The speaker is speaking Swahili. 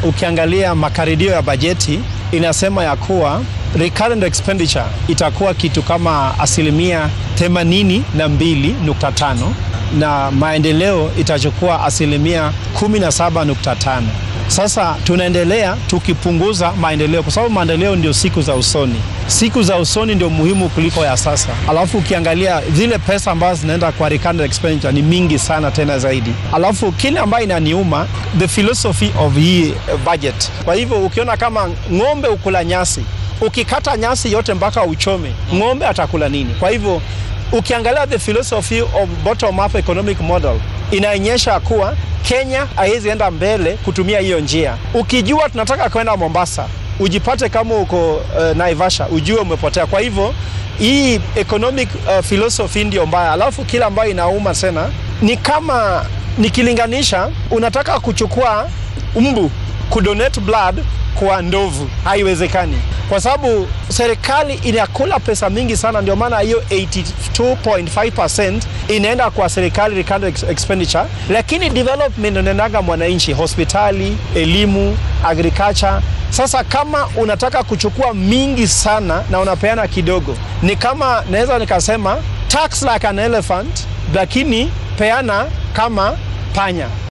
ukiangalia makadirio ya bajeti inasema ya kuwa recurrent expenditure itakuwa kitu kama asilimia 82.5 na maendeleo itachukua asilimia 17.5. Sasa tunaendelea tukipunguza maendeleo kwa sababu maendeleo ndio siku za usoni. Siku za usoni ndio muhimu kuliko ya sasa. Alafu ukiangalia zile pesa ambazo zinaenda kwa recurrent expenditure ni mingi sana tena zaidi. Alafu kile ambayo inaniuma the philosophy of hii budget. Kwa hivyo ukiona kama ng'ombe ukula nyasi, ukikata nyasi yote mpaka uchome, ng'ombe atakula nini? Kwa hivyo ukiangalia the philosophy of bottom up economic model inaonyesha kuwa Kenya haiwezi enda mbele kutumia hiyo njia. Ukijua tunataka kwenda Mombasa, ujipate kama uko uh, Naivasha, ujue umepotea. Kwa hivyo hii economic uh, philosophy ndio mbaya. Alafu kila ambayo inauma tena ni kama nikilinganisha, unataka kuchukua mbu kudonate blood kwa ndovu, haiwezekani kwa sababu serikali inakula pesa mingi sana. Ndio maana hiyo 82.5% inaenda kwa serikali recurrent expenditure, lakini development inaendaga mwananchi, hospitali, elimu, agriculture. Sasa kama unataka kuchukua mingi sana na unapeana kidogo, ni kama naweza nikasema tax like an elephant, lakini peana kama panya.